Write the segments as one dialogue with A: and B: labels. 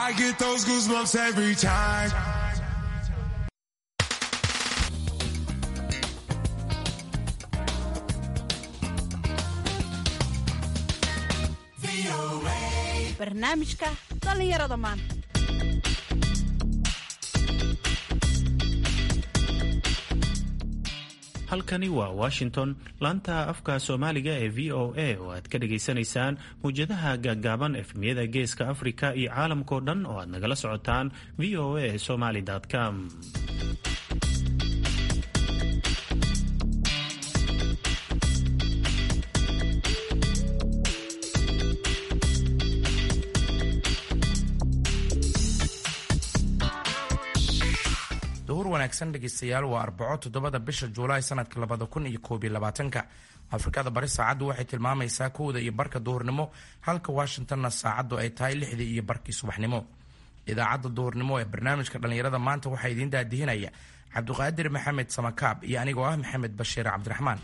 A: I get those goosebumps every time.
B: barnaamijka dhallinyarada maanta
C: halkani waa washington laanta afka soomaaliga ee v o a oo aad ka dhagaysanaysaan mawjadaha gaaggaaban efmiyada geeska afrika iyo caalamkao dhan oo aad nagala socotaan v o a somaly com
D: duhur wanaagsan dhegeystayaal waa arbaco toddobada bisha juulaay sanadka labada kun iyo koob iyo labaatanka afrikada bari saacaddu waxay tilmaamaysaa kowda iyo barka duhurnimo halka washingtonna saacaddu ay tahay lixdii iyo barkii subaxnimo idaacadda duhurnimo ee barnaamijka dhallinyarada maanta waxaa idiin daadihinaya cabdiqaadir maxamed samakaab iyo anigoo ah maxamed bashiir cabdiraxmaan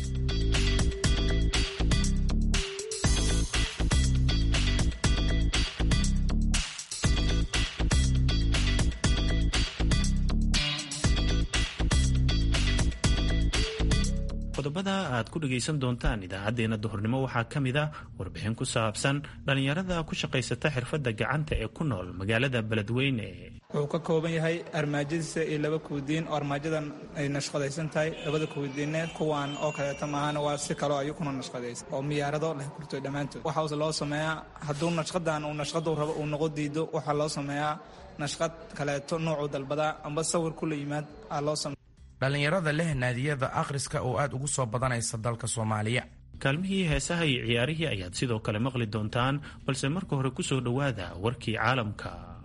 C: qodobada aad ku dhagaysan doontaan idaacadeena duhurnimo waxaa ka mid a warbixin ku saabsan dhallinyarada ku shaqaysata xirfadda gacanta ee ku nool magaalada beledweyne
E: wuxuu ka kooban yahay armaajadiisa iyo laba kuudiin oo armaajadan ay nashqadaysan tahay labada kuudiine kuwaan oo kaleeta maahana waa si kaloo ayukuna nashqadaysa oo miyaarado leh kurtoy dhammaantood waxaase loo sameeyaa hadduu nashqadan uu nashqadu rabo uu noqo diido waxaa loo sameeyaa nashqad kaleeto noocuu dalbadaa amba sawir kula yimaad aa loo sameeya
D: dhallinyarada leh naadiyada akhriska oo aad ugu soo badanaysa dalka soomaaliya
C: kaalmihii heesaha iyo ciyaarihii ayaad sidoo kale maqli doontaan balse marka hore ku soo dhowaada warkii caalamka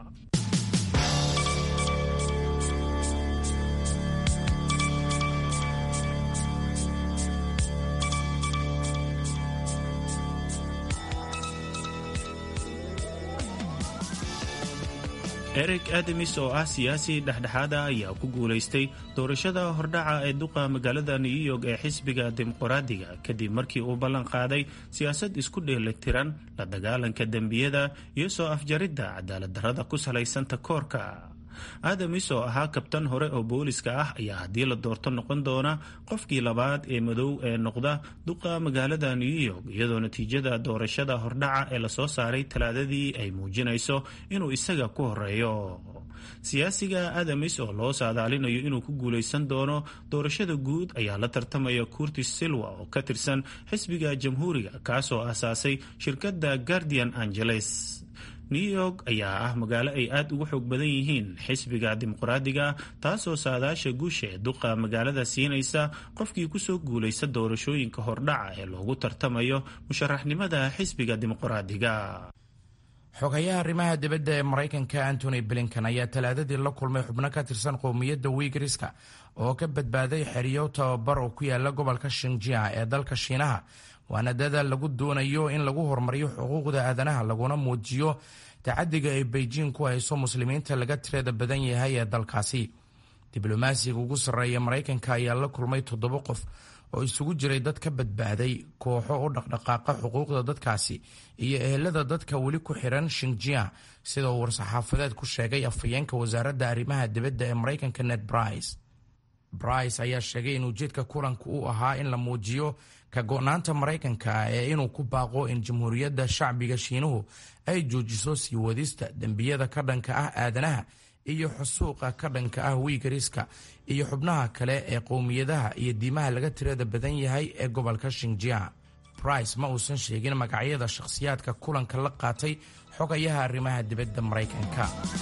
C: eric ademis oo ah siyaasi dhexdhexaada ayaa ku guulaystay doorashada hordhaca ee duqa magaalada new york ee xisbiga dimuqraadiga kadib markii uu ballan qaaday siyaasad isku dheelitiran la dagaalanka dembiyada iyo soo afjaridda cadaaladdarrada ku salaysan takoorka adamis oo ahaa kabtan hore oo booliska ah ayaa haddii la doorto noqon doona qofkii labaad ee madow ee noqda duqa magaalada new york iyadoo natiijada doorashada hordhaca ee lasoo saaray talaadadii ay muujinayso inuu isaga ku horeeyo siyaasiga adamis oo loo saadaalinayo inuu ku guulaysan doono doorashada guud ayaa la tartamaya curtis silwa oo ka tirsan xisbiga jamhuuriga kaasoo aasaasay shirkadda guardian angeles new york ayaa ah magaalo ay aad ugu xoog badan yihiin xisbiga dimuqraadiga taasoo saadaasha guusha ee duqa magaalada siinaysa qofkii kusoo guulaysta doorashooyinka hordhaca ee loogu tartamayo musharaxnimada xisbiga dimuqraadiga
D: xogayaha arrimaha dibadda ee maraykanka antony blinkan ayaa talaadadii la kulmay xubno ka tirsan qowmiyadda wiigriska oo ka badbaaday xeriyo tababar oo ku yaala gobolka shinjia ee dalka shiinaha waana dadaal lagu doonayo in lagu horumariyo xuquuqda aadanaha laguna muujiyo tacadiga ay beijing ku hayso muslimiinta laga tirada badan yahay ee dalkaasi diblomaasiga ugu sarreeya maraykanka ayaa la kulmay toddoba qof oo isugu jiray dad ka badbaaday kooxo u dhaqdhaqaaqa xuquuqda dadkaasi iyo ehelada dadka weli ku xiran shinjia sida uu war-saxaafadeed ku sheegay afhayeenka wasaaradda arrimaha dibadda ee maraykanka ned brice brice ayaa sheegay in ujeedka kulanka uu ahaa in la muujiyo ka go-naanta maraykanka ee inuu ku baaqo in jamhuuriyadda shacbiga shiinuhu ay joojiso sii wadista dembiyada ka dhanka ah aadanaha iyo xusuuqa ka dhanka ah wiigariska iyo xubnaha kale ee qowmiyadaha iyo diimaha laga tirada badan yahay ee gobolka shinjia brice ma uusan sheegin magacyada shakhsiyaadka kulanka la qaatay xogayaha arrimaha dibadda maraykanka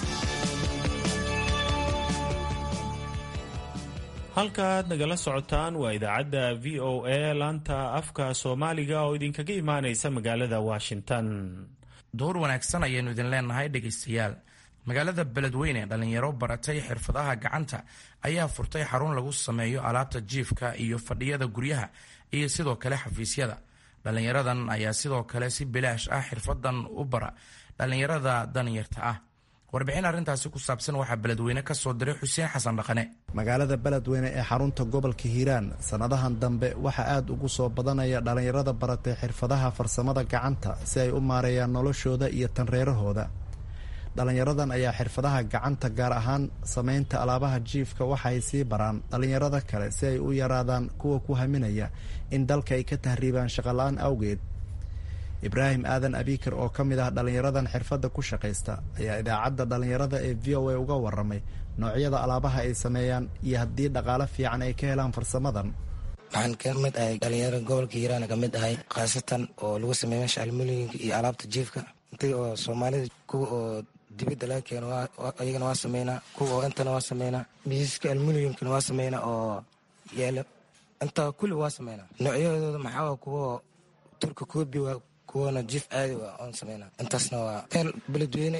C: halkaaad nagala socotaan waa idaacadda v o a laanta afka soomaaliga oo idinkaga imaanaysa magaalada washington
D: duhur wanaagsan ayaanu idin leenahay dhegaystayaal magaalada beledweyne dhalinyaro baratay xirfadaha gacanta ayaa furtay xarun lagu sameeyo alaabta jiifka iyo fadhiyada guryaha iyo sidoo kale xafiisyada dhalinyaradan ayaa sidoo kale si bilaash ah xirfadan u bara dhalinyarada danyarta ah warbixin arrintaasi ku saabsan waxaa beledweyne ka soo diray xuseen xasan dhaqane
F: magaalada beledweyne ee xarunta gobolka hiiraan sannadahan dambe waxaa aad ugu soo badanaya dhallinyarada baratay xirfadaha farsamada gacanta si ay u maareeyaan noloshooda iyo tanreerahooda dhallinyaradan ayaa xirfadaha gacanta gaar ahaan samaynta alaabaha jiifka waxaay sii baraan dhallinyarada kale si ay u yaraadaan kuwa ku haminaya in dalka ay ka tahriibaan shaqola-aan awgeed ibraahim aadan abikar oo ka mid ah dhallinyaradan xirfadda ku shaqaysta ayaa idaacadda dhallinyarada ee v o a uga waramay noocyada alaabaha ay sameeyaan iyo haddii dhaqaale fiican ay ka helaan farsamadan
G: waxaan ka mid ahay dhalinyarada gobolka hiiraan ka mid ahay khaasatan oo lagu sameeya meesha almuliyinka iyo alaabta jiifka intii oo soomaalida kuwa oo dibadda laga keeno ayagana waa sameynaa kuwa oo intana waa sameynaa miisaska almuliyumkana waa sameynaa oo yaala intaa kulli waa sameynaa noocyadooda maxaa kuwa turka koobi waa kuwana jiif caadi waa oon sameynaa intaasna waa meel beledweyne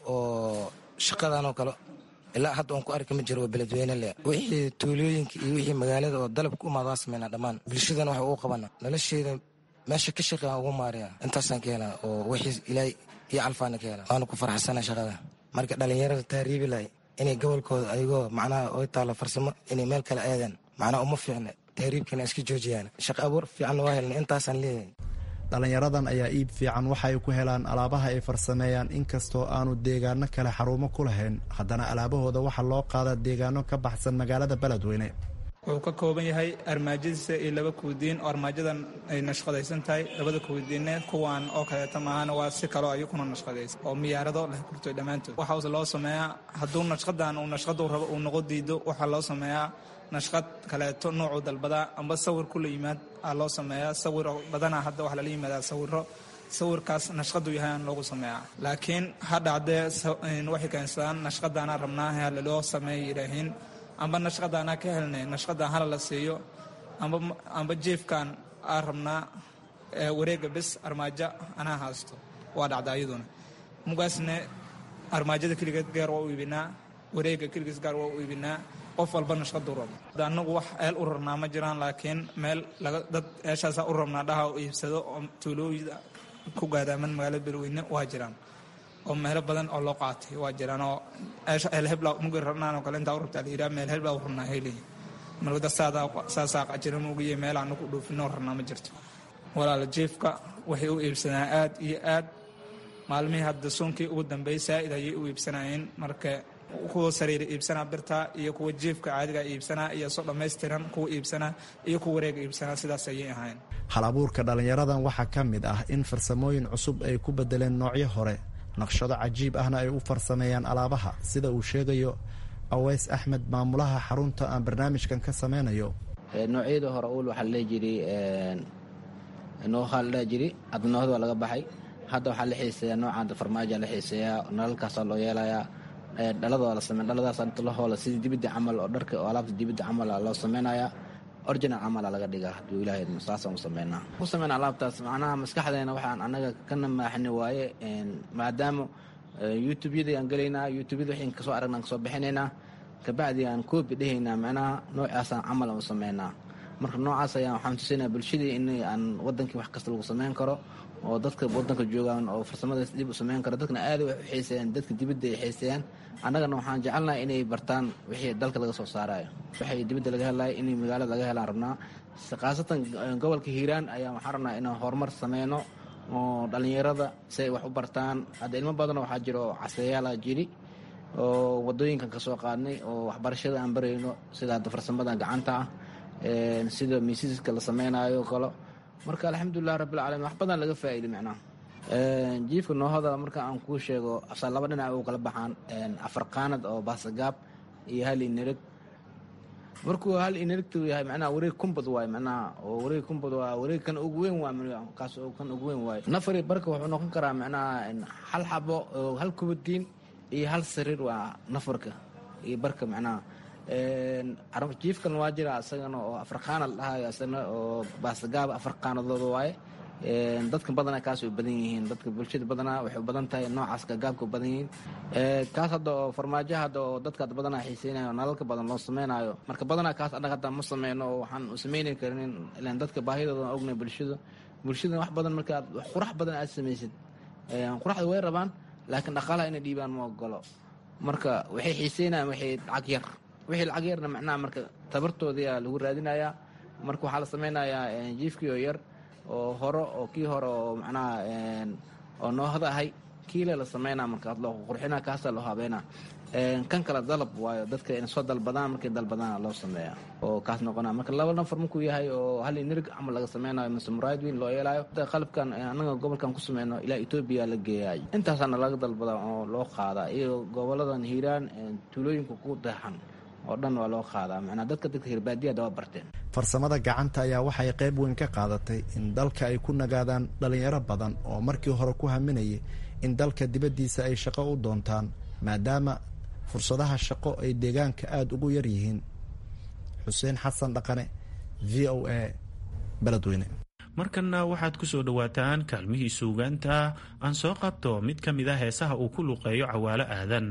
G: oo shaqadan oo kale ilaa hadda oon ku arki ma jiro waa beledweyne le wixii tuulooyinka iyo wixii magaalada oo dalabka u imaada waa sameynaa dhammaan bulshadana waxa ugu qabana nolosheeda meesha ka shaqean ugu maariya intaasaan ka helaa oo wixii ilaahay iyo calfaana ka helaa waana ku farxsana shaqada marka dhalinyarada taariibi lahay inay gobolkooda ayagoo macnaha oy taalo farsamo inay meel kale aadaan macnaha uma fiicna tahriibkana iska joojiyaan shaqa abuur fiicanna waa helna intaasaan leeyahay
F: dhallinyaradan ayaa iib fiican waxay ku helaan alaabaha ay farsameeyaan inkastoo aanu deegaano kale xarumo ku lahayn haddana alaabahooda waxaa loo qaadaa deegaano ka baxsan magaalada beledweyne
E: wuxuu ka kooban yahay armaajadiisa iyo laba kuudiin oo armaajadan ay nashqadaysan tahay labada kuudiinne kuwan oo kaleeta maahana waa si kaloo ayukuna nashqadaysa oo miyaarado leh kurtoy dhammaantood waxaase loo sameeyaa hadduu nashqadan uu nashqadu rabo uu noqo diido waxaa loo sameeyaa nashqad kaleeto noocuu dalbadaa amba sawir kula yimaad aa loo sameeyaa sawir badanaa hadda waxaa lala yimaadaa sawiro sawirkaas nashqadu yahay aan loogu sameeyaa laakiin hadhacdee waxay keensadaan nashqadaana rabnaa halaloo sameeya yidhaahiin amba nashqadaanaa ka helnay nashqadan hala la siiyo amba jiefkan aa rabnaa wareega bes armaajo anaa haasto waa dhacda ayaduna mugaasne armaajada keligeed gaar waa u iibinaa wareega keligiis gaar waa u iibinaa qof walba nashqadu rabo anagu wax eel u rarnaa ma jiraan laakiin meel dad eeshaasa u rabnaa dhaha u iibsado oo tuulooyida ku gaadaaman magaalada beledweyne waa jiraan oo meelo badan oo loo qaatay waa jiraan oo eelhebla mugi rabnaan oo kale intaa u rabtaa la yidhaha meel hebla u rabnaa heliya marwada saasaa qajira mugiye meel aanu ku dhoofinoo rabnaa ma jirto walaala jiifka waxay u iibsanaa aad iyo aad maalmihii hadda suunkii ugu dambeeyey saa'id ayay u iibsanayeen marka kuwa sariira iibsanaa birta iyo kuwa jiifka caadiga iibsanaa iyo soo dhammaystiran kuwa iibsanaa iyo kuwa wareega iibsanaa sidaas ayay ahayn
F: hal abuurka dhallinyaradan waxaa ka mid ah in farsamooyin cusub ay ku bedeleen noocyo hore naqshado cajiib ahna ay u farsameeyaan alaabaha sida uu sheegayo aweys axmed maamulaha xarunta aan barnaamijkan ka sameynayo
H: noocyada hore uul waxaa ladhehi jiray noohaa la dhehi jiri hadda noohada waa laga baxay hadda waxaa la xiiseeyaa noocan farmaaja la xiiseeyaa nalalkaasaa loo yeelayaa dhalada la sameyn dhaladaas inta la hoola sidii dibidda camal oo dharka oo alaabta dibidda camal loo sameynayaa original camala laga dhigaa hadduu ilaahay saasaan u sameynaa ku sameyna alaabtaas macnaha maskaxdeena waxaan annaga ka namaaxni waaye maadaama youtube-yadii aan gelaynaa youtube-yada waxaan kasoo aragna kasoo bixinaynaa kabacdi aan koobi dhehaynaa macnaha noocaasaan camal aan u sameynaa marka noocaas ayaan waxaan tusaynaa bulshadii in aan wadankii wax kasta lagu sameyn karo oo dadka wadanka joogaan oo farsamadaas dib u sameyn karo dadkana aad wax u xiiseeyaan dadka dibadda ay xiiseeyaan annagana waxaan jecelnahay inay bartaan wixii dalka laga soo saarayo waxay dibadda laga helayo inay magaalada laga helaan rabnaa khaasatan gobolka hiiraan ayaa waxaan rabnaa inaan horumar sameyno oo dhallinyarada si ay wax u bartaan hadda ilmo badan waxaa jira oo caseeyaala jiri oo wadooyinkan ka soo qaadnay oo waxbarashada aan barayno sida hadda farsamada gacanta ah sida miisiska la sameynaayo kalo marka alxamdulilah rabbilcaalamiin wax badan laga faa'iiday macnaha jiifka noohada marka aan kuu sheego asa laba dhinac u kala baxaan afar qaanad oo baasagaab iyo hal inereg markuu hal inerigtu yahay macnaha wareeg kumbad waaye macnaha oo wareeg kumbad waa wareeg kan ugu weyn waa kaas oo kan ugu weyn waaye nafari barka wuxuu noqon karaa macnaha hal xabo oo hal kubadiin iyo hal sariir waa nafarka iyo barka macnaha jiifkan waa jira isagana oo afar qaanad dhahayo isagana oo baasagaab afar qaanadooda waaye dadka badanaa kaas way badan yihiin dadka bulshada badanaa waxay u badan tahay noocaas gagaabka u badan yihiin kaas hadda oo farmaajo hadda oo dadka badanaa xiiseynayo nalalka badan loo sameynayo marka badanaa kaas annaga hadda ma sameyno oo waxaan u sameyni karin ilaan dadka baahidooda ognay bulshada bulshada wax badan marka aad wax qurax badan aad samaysid quraxda way rabaan laakiin dhaqaalaha inay dhiibaan ma ogolo marka waxay xiiseynayaan waxay lacag yar wixii lacag yarna macnaha marka tabartoodiyaa lagu raadinayaa marka waxaa la sameynayaa jiifkii oo yar oo hore oo kii hore oo macnaha oo noohada ahay kiile la sameynaa markaas loo qurxinaa kaasa loo habeynaa kan kale dalab waayo dadka ina soo dalbadaan markay dalbadaana loo sameeya oo kaas noqona marka laba nafar markuu yahay oo hal nirig camal laga sameynayo mise muraadwin loo yeelayo qalabkan anaga gobolkan ku sameyno ilaa etoobiya la geeyay intaasaana laga dalbadaa oo loo qaadaa iyo goboladan hiiraan tuulooyinka ku deexan oo dhan waa loo qaadaa macnaa dadka dadka hirbaadiyada waa barteen
F: farsamada gacanta ayaa waxay qayb weyn ka qaadatay in dalka ay ku nagaadaan dhalinyaro badan oo markii hore ku haminayay in dalka dibaddiisa ay shaqo u doontaan maadaama fursadaha shaqo ay deegaanka aada ugu yar yihiin xuseen xasan dhaqane v o a beledweyne
C: markanna waxaad ku soo dhowaataan kaalmihii suugaanta aan soo qabto mid ka mid a heesaha uu ku luqeeyo cawaalo aadan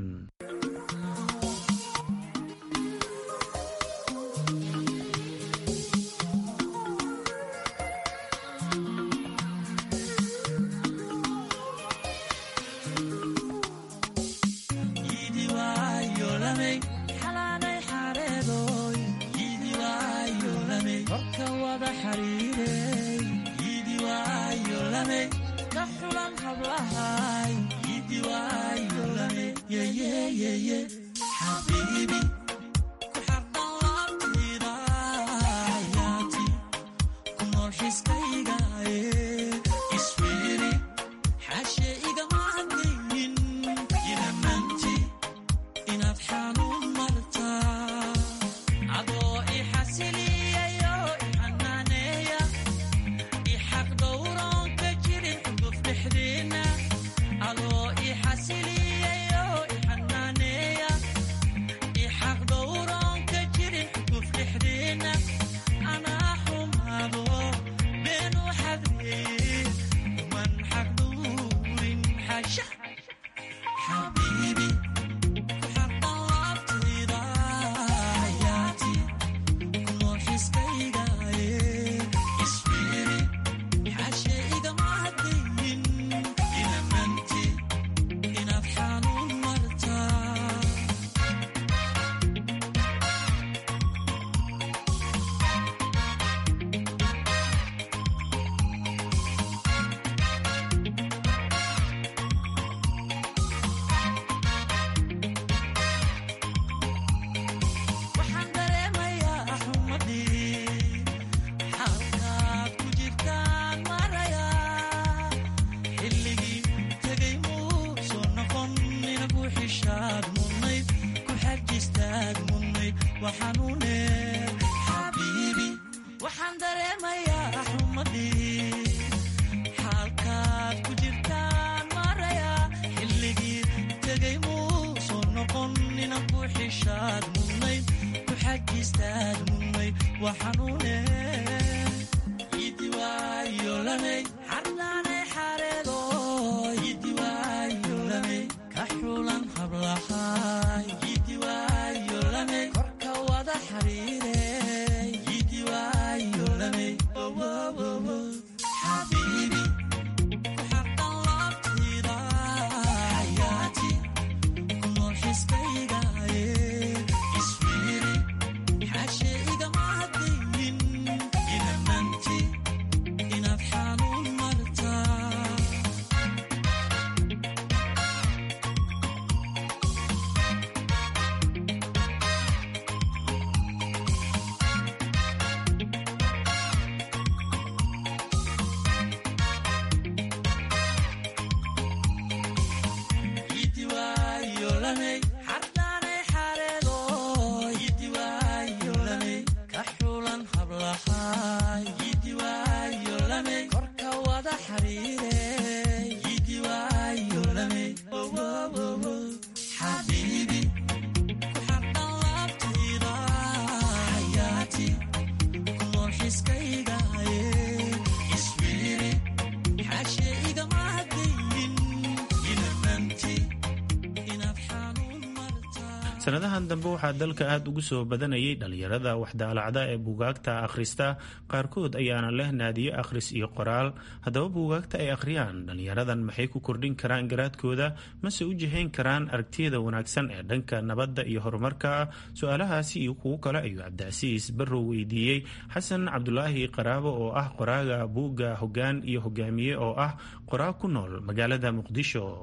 C: sanadahan dambe waxaa dalka aada ugu soo badanayay dhalinyarada waxdaalacda ee buugaagta akhrista qaarkood ayaana leh naadiyo akhris iyo qoraal haddaba buugaagta ay akhriyaan dhalinyaradan maxay ku kordhin karaan garaadkooda mase u jihayn karaan aragtiyada wanaagsan ee dhanka nabadda iyo horumarka su-aalahaasi iyo kuwo kale ayuu cabdicasiis barrow weydiiyey xasan cabdulaahi qaraabo oo ah qoraaga buugga hoggaan iyo hogaamiye oo ah qoraa ku nool magaalada muqdisho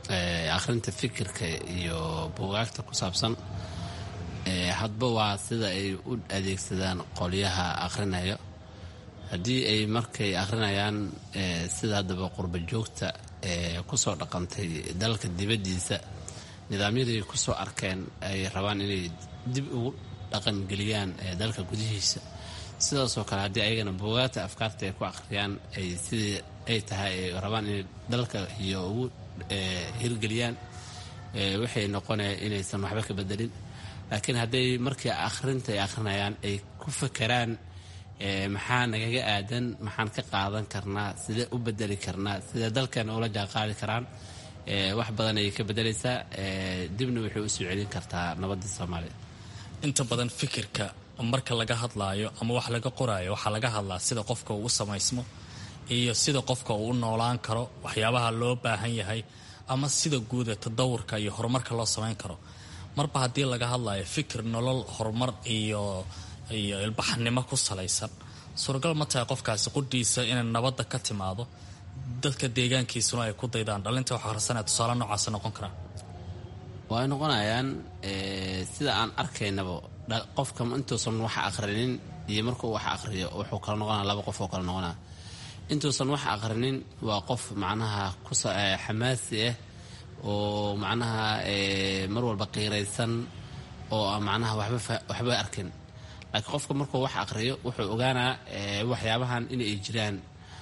I: akhrinta fikirka iyo buugaagta ku saabsan hadba waa sida ay u adeegsadaan qolyaha akhrinayo haddii ay markay akhrinayaan sida haddaba qurba joogta kusoo dhaqantay dalka dibaddiisa nidaamyadii kusoo arkeen ay rabaan inay dib ugu dhaqangeliyaan dalka gudihiisa sidaasoo kale haddii ayagana buugaagta afkaarta ay ku akhriyaan ay sidii ay tahay ay rabaan inay dalka iyo ugu hirgeliyaan waxay noqonaya inaysan waxba ka bedelin laakiin hadday markii akhrinta ay akhrinayaan ay ku fakeraan maxaa nagaga aadan maxaan ka qaadan karnaa sidee u bedeli karnaa sidee dalkeena ula jaanqaadi karaan wax badan ayay ka bedelaysaa dibna waxay u soo celin kartaa nabadda soomaaliya
J: inta badan fikirka marka laga hadlaayo ama wax laga qoraayo waxaa laga hadlaa sida qofka uu u samaysmo iyo sida qofka uu u noolaan karo waxyaabaha loo baahan yahay ama sida guuda tadawurka iyo horumarka loo samayn karo marba haddii laga hadlayo fikir nolol horumar iyo iyo ilbaxnimo ku salaysan suuragal ma tahay qofkaasi qudhiisa inay nabadda ka timaado dadka deegaankiisuna ay ku daydaan dhalinta wax akhrisanaya tusaale noocaas noqon karaan
I: way noqonayaan sida aan arkaynaba qofka intuusan wax akhrinin iyo markuu wax akhriyo wuxuu kala noqonaya laba qof oo kala noqonaya intuusan wax akhrinin waa qof macnaha xamaasi ah oo macnaha mar walba qiiraysan oo macnaha waxba arkin laakiin qofka markuu wax akhriyo wuxuu ogaanaa waxyaabahan inay jiraan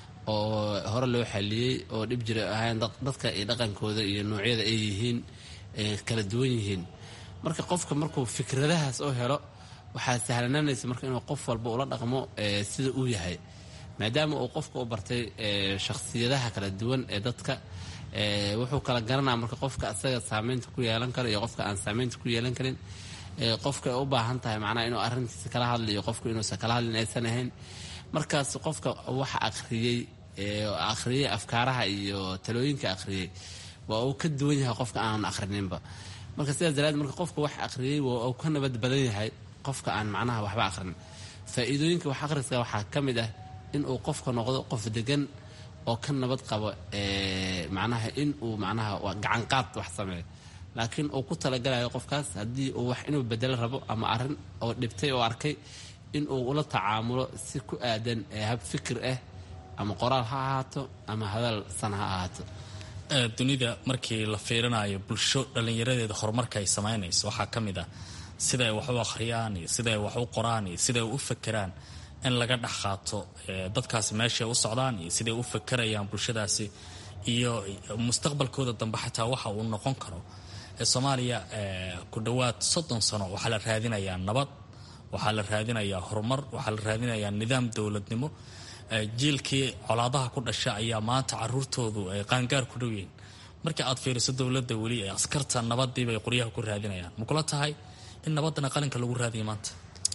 I: oo hore loo xaliyey oo dhib jira ahayn dadka iyo dhaqankooda iyo noocyada ay yihiin kala duwan yihiin marka qofka markuu fikradahaas oo helo waxaa sahlananaysa marka inuu qof walba ula dhaqmo sida uu yahay maadaama uu qofka u bartay shakhsiyadaha kala duwan ee dadka wuxuu kala garanaa marka qofka asaga saameynta ku yeelan karo iyo qofka aan saameynta ku yeelan karin qofka ay u baahan tahay macnaha inuu arrintiisa kala hadlayo qofka inuusan kala hadlin aysan ahayn markaas qofka waxa akhriyey akhriyey afkaaraha iyo talooyinka akhriyey waa uu ka duwan yahay qofka aan akhrininba marka sidaas daraadeed marka qofka wax akhriyey waa uu ka nabad badan yahay qofka aan macnaha waxba akhrin faa'iidooyinka wax akhriska waxaa ka mid ah in uu qofka noqdo qof degan oo ka nabad qabo macnaha in uu macnaha gacanqaad wax sameeyo laakiin uu ku talagalayo qofkaas haddii uu wax inuu bedelo rabo ama arrin oo dhibtay oo arkay in uu ula tacaamulo si ku aadan hab fikir ah ama qoraal ha ahaato ama hadal san ha ahaato
J: dunida markii la fiirinayo bulsho dhallinyaradeeda horumarka ay samaynayso waxaa ka mid ah sida ay wax u akhriyaan iyo sida ay wax u qoraan iyo sida ay u fakeraan in laga dhex qaato dadkaasi meeshay u socdaan iyo siday u fakerayaan bulshadaasi iyo mustaqbalkooda dambe xataa waxa uu noqon karo soomaaliya ku dhowaad soddon sano waxaa la raadinayaa nabad waxaa la raadinayaa horumar waxaa la raadinayaa nidaam dowladnimo jiilkii colaadaha ku dhasha ayaa maanta caruurtoodu ay qaangaar ku dhow yihiin markii aad fiiriso dowladda weli ee askarta nabadiibay qoryaha ku raadinayaan makula tahay in nabaddana qalinka lagu raadiya maanta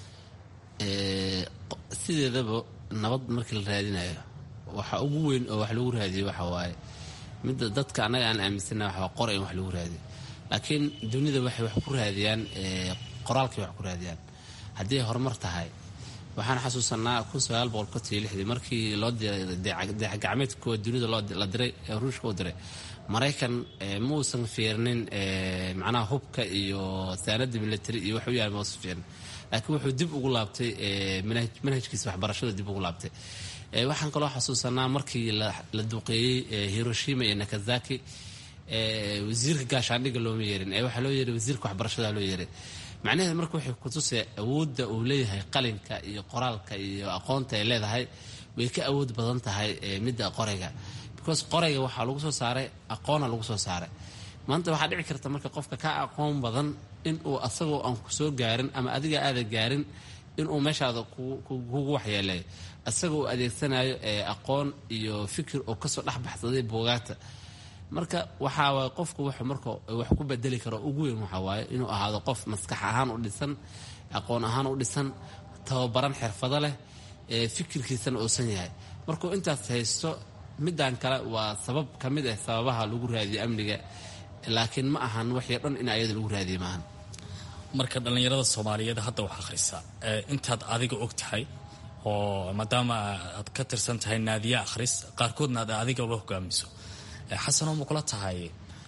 I: sideedaba nabad markii la raadinayo waxa ugu weyn oo wax lagu raadiyo waxa waaye midda dadka annaga aan aaminsana waxa qora in wax lagu raadiyo laakiin dunida waxay wax ku raadiyaan qoraalkay wax ku raadiyaan haddii ay horumar tahay waxaan xasuusanaa kun sagaal boqol konton iyo lixdii markii loo diray dayaxgacmeedka kuwa dunida la diray ee ruushka u diray maraykan ma uusan fiirnin macnaha hubka iyo saanada military iyo wax u yaala ma uusan fiirnin laakiin wuxuu dib ugu laabtay manhajkiisa waxbarashada dib ugu laabtay waxaan kaloo xasuusanaa markii la duqeeyey hiroshima iyo nakazaki wasiirka gaashaandhigga looma yeerin ee waxaa loo yeeray wasiirka waxbarashada loo yeeray macnaheed marka waxay kutusay awoodda uu leeyahay qalinka iyo qoraalka iyo aqoonta ay leedahay way ka awood badan tahay midda qorayga because qorayga waxaa lagu soo saaray aqoona lagu soo saaray maanta waxaa dhici karta marka qofka ka aqoon badan inuu asagoo aan ku soo gaarin ama adiga aada gaarin inuu meeshaada kugu waxyeeleeyo isaga uu adeegsanayo aqoon iyo fikir oo kasoo dhexbaxsaday buugaagta marka waxaa qofku w marka wax ku bedeli karo ugu weyn waxawaaye inuu ahaado qof maskax ahaan u dhisan aqoon ahaan u dhisan tababaran xirfado leh fikirkiisana uusan yahay markuu intaas haysto midaan kale waa sabab ka mid ah sababaha lagu raadiyo amniga laakiin ma ahan waxyo dhan in ayada lagu raadiye maahan
J: marka dhallinyarada soomaaliyeed hadda wax akhrisa intaad adiga og tahay oo maadaama aad ka tirsan tahay naadiye akhris qaarkoodna aad adigaba hogaamiso xasanoo ma kula tahay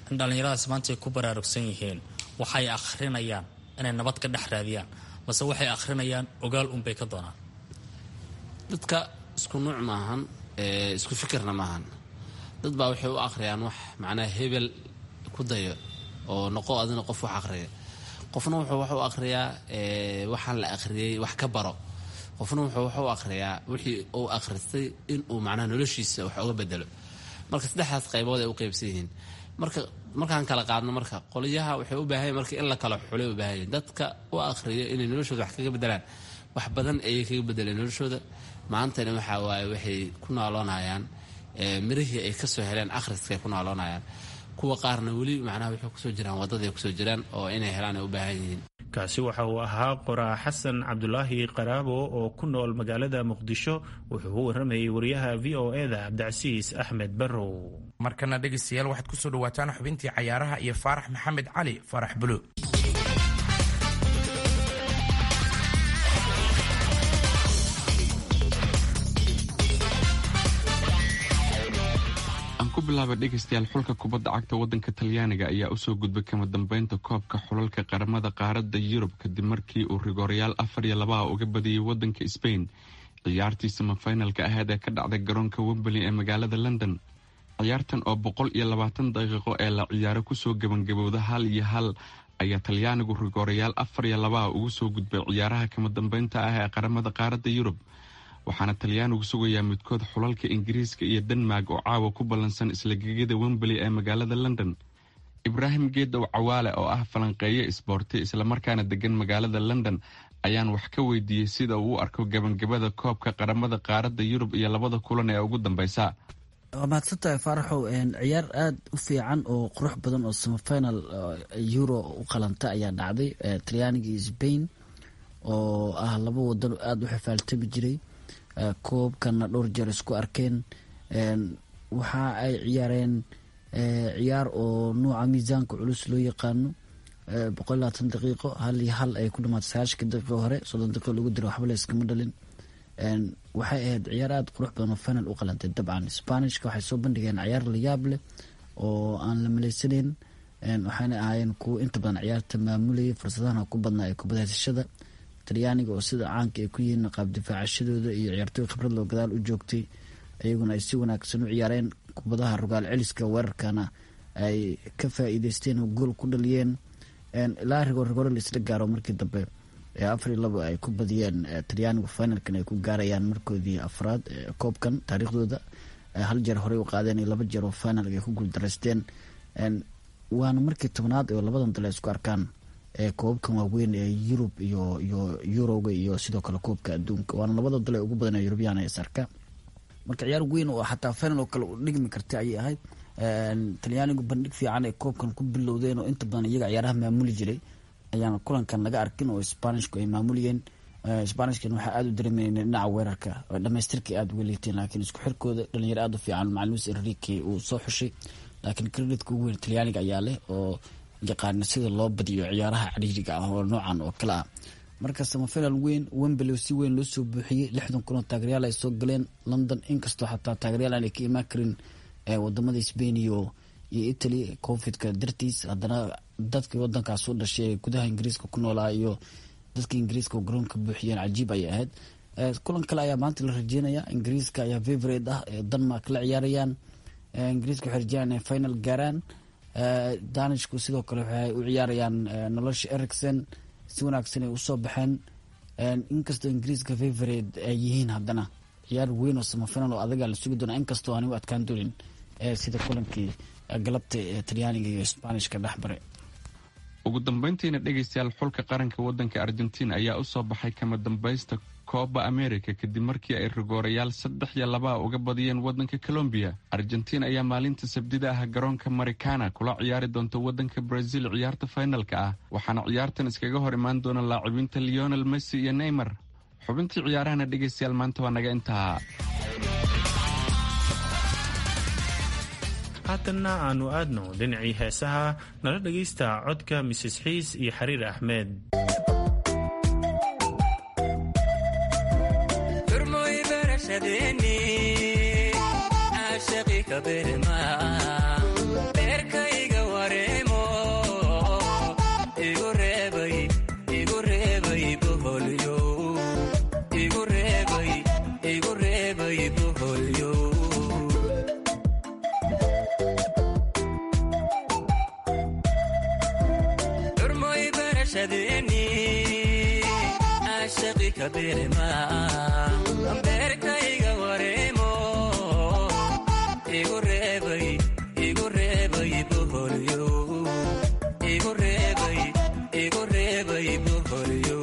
J: in dhallinyaradaas maanta ay ku baraarugsan yihiin waxay akhrinayaan inay nabad ka dhex raadiyaan mase waxay akhrinayaan ogaal unbay ka doonaan
I: dadka isku nuuc maahan isku fikirna maahan dad baa waxay u akhriyaan wax macnaha hebel ku dayo oo noqo adina qof wax akhriya qofna wuxuu wax u akhriyaa waxaan la akhriyey wax ka baro qofna wuxuu wax u akhriyaa wixii uu akhristay inuu macnaha noloshiisa wax uga bedelo marka saddexdaas qaybood ay u qaybsan yihiin marka markaan kala qaadno marka qolyaha waxay u baahan marka in la kala xulay u baahan dadka u akhriyo inay noloshooda wax kaga bedelaan wax badan ayay kaga bedeleen noloshooda maantana waxaa waaye waxay ku nooloonayaan mirihii ay kasoo heleen akhriskaay ku nooloonayaan kuwa qaarna weli macnaha waxay kusoo jiraan waddadaay kusoo jiraan oo inay helaan ay u baahan yihiin
C: kaasi waxa uu ahaa qoraa xasan cabdulaahi qaraabo oo ku nool magaalada muqdisho wuxuu u waramayay wariyaha v o eda cabdicasiis axmed barrow
D: markana dhegaystayaal waxaad kusoo dhawaataan xubintii cayaaraha iyo faarax maxamed cali faarax bulo
K: ku bilaaba dhegaystayaal xulka kubadda cagta waddanka talyaaniga ayaa usoo gudbay kama dambeynta koobka xulalka qaramada qaaradda yurub kadib markii uu rigoorayaal afar iyo labaha uga badiyey waddanka sbain ciyaartii samafinalka aheyd ee ka dhacday garoonka wembley ee magaalada london ciyaartan oo boqol iyo labaatan daqiiqo ee la ciyaaro kusoo gebangabowda hal iyo hal ayaa talyaanigu rigoorayaal afar iyo labaha ugu soo gudbay ciyaaraha kama dambeynta ah ee qaramada qaaradda yurub waxaana talyaanigu sugayaa midkood xulalka ingiriiska iyo denmark oo caawa ku ballansan isla gegada wembley ee magaalada london ibraahim geedow cawaale oo ah falanqeeye isboorti islamarkaana degan magaalada london ayaan wax ka weydiiyey sida uu u arko gabangabada koobka qaramada qaaradda yurub iyo labada kulan ee ugu dambeysa
L: waa mahadsantahay faaraxow ciyaar aada u fiican oo qurux badan oo semifinal euro u qalanta ayaa dhacday talyaaniga iyo sbain oo ah laba wadan aada u xifaaltami jiray koobkana dhowr jeer isku arkeen waxa ay ciyaareen ciyaar oo nuuca miisaanka culus loo yaqaano boqol labaatan daqiiqo hal iyo hal ay ku dhamaatay sagaashanka daqiiqo hore soddon daqiiqo lagu diro waxba la iskama dhalin waxay ahayd ciyaar aada qurux badan oo final u qalantay dabcan spanishka waxay soo bandhigeen ciyaar layaab leh oo aan la maleysaneyn waxaana ahaayeen kuwo inta badan ciyaarta maamulayay fursadahana ku badnaa ee kubadaysashada talyaaniga oo sida caanka ay ku yihiin qaab difaacashadooda iyo ciyaartooy khibrad loo gadaal u joogtay iyaguna ay si wanaagsan u ciyaareen kubadaha rogaal celiska weerarkana ay ka faa-iideysteen oo gool ku dhaliyeen ilaa rigoor rigoore la isla gaaro markii dambe afar iyo labo ay ku badiyeen talyaanigu finalkan ay ku gaarayaan markoodii afraad koobkan taariikhdooda hal jeer horey u qaadeen iyo laba jeer oo final ay ku guuldaraysteen waana markii tobnaad oo labadan dal ay isku arkaan koobabkan waaweyn ee yurub iyo iyo yuroga iyo sidoo kale koobka adduunka waana labada dal ee ugu badan ee yurubyaan ee sarka marka ciyaar weyn oo xataa final oo kale u dhigmi kartay ayay ahayd talyaanigu bandhig fiican ay koobkan ku bilowdeen oo inta badan iyaga ciyaaraha maamuli jiray ayaan kulankan laga arkin oo spanishku ay maamuliyeen spanishkan waxaa aada u dareemayeen dhinaca weerarka dhamaystirkii aada uga liiteen laakiin isku xirkooda dhalinyaro aada u fiican macalimiis enrique uu soo xushay laakiin creditka ugu weyn talyaaniga ayaa leh oo yaqaana sida loo badiyo ciyaaraha cariiriga ah oo noocan oo kale ah marka samafinal weyn wembley si weyn loo soo buuxiyey lixdan kun oo taageeryaal ay soo galeen london inkastoo xataa taageeryaal aanay ka imaan karin wadamada spain iyo iyo italy covidka dartiis haddana dadkii wadankaas u dhashay ee gudaha ingiriiska ku noolaa iyo dadka ingiriiska oo garoonka buuxiyeen cajiib ayay ahayd kulan kale ayaa maanta la rajeynaya ingiriiska ayaa favorate ah ee denmark la ciyaarayaan ingiriiska waxay rajeynayaan inay final gaaraan danishku sidoo kale waxay u ciyaarayaan nolosha ericson si wanaagsan ay usoo baxeen inkastoo ingiriiska favorate ay yihiin haddana ciyaar weyn oo samafinal oo adagaa la sugi doona inkastoo aan u adkaan doonin sida kulankii galabta ee talyaaniga iyo sbanishka dhexbare
K: ugu dambeyntiina dhegaystayaal xulka qaranka waddanka argentiin ayaa u soo baxay kama dambaysta kooba america kadib markii ay rigoorayaal saddex iyo labaa uga badiyeen waddanka colombiya argentiin ayaa maalinta sabdida ah garoonka maricana kula ciyaari doonta waddanka brazil ciyaarta finalka ah waxaana ciyaartan iskaga hor imaan doona laacibiinta leonel messi iyo neymar xubintii ciyaarahana dhegaystayaal maanta waa naga intaa
C: haatanna aanu aadno dhinacii heesaha nala dhegaysta codka mises xiis iyo xariir axmed
M: beerkayga barashadeeni ashaqi ka beerma beerkayga wareemo igu reebay igu reebay boholyo igu reebay igu reebay boholyo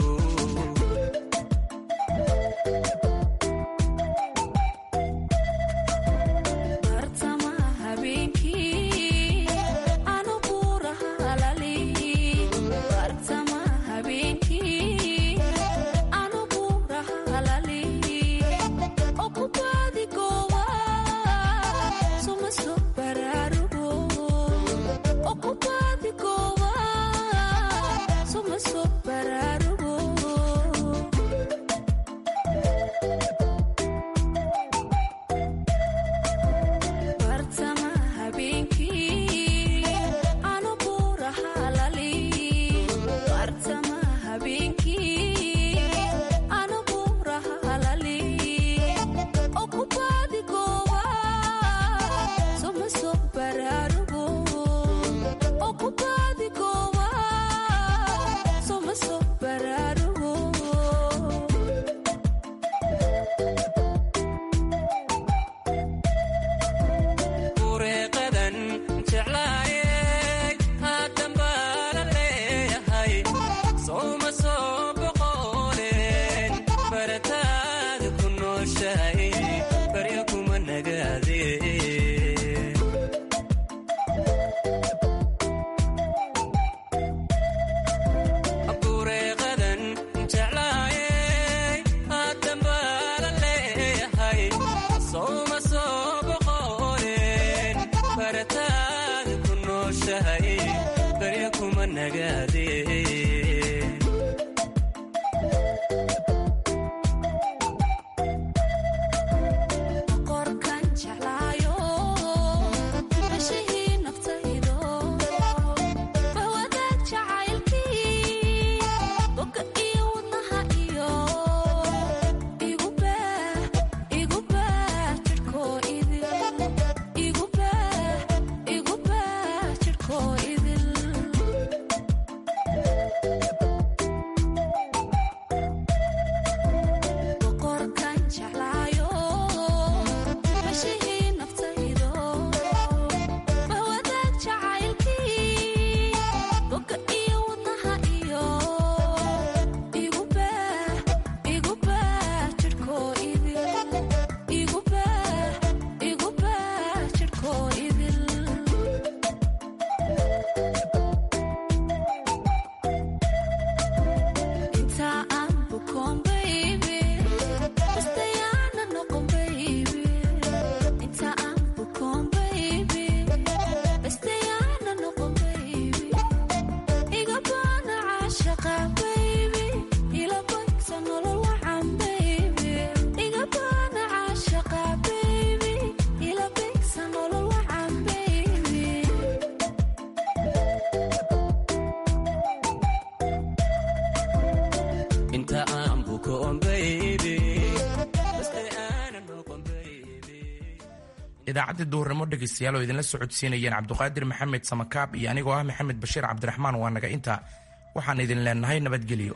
D: idaacadda duhurnimo dhegaystayaal oo idinla socodsiinayeen cabduqaadir maxamed samakaab iyo anigoo ah maxamed bashiir cabdiraxmaan waa naga intaa waxaan idin leenahay nabadgelyo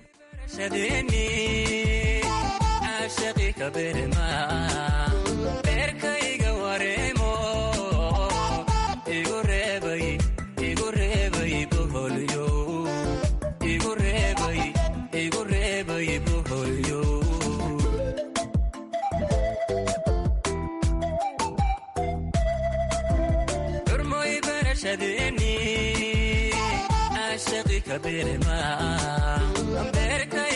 M: beerkayga wareemo igu reebay igu reebay boholyo igu reebay igu reebay boholyo xurmoy barashadeeni ashaqi ka beerma beerkay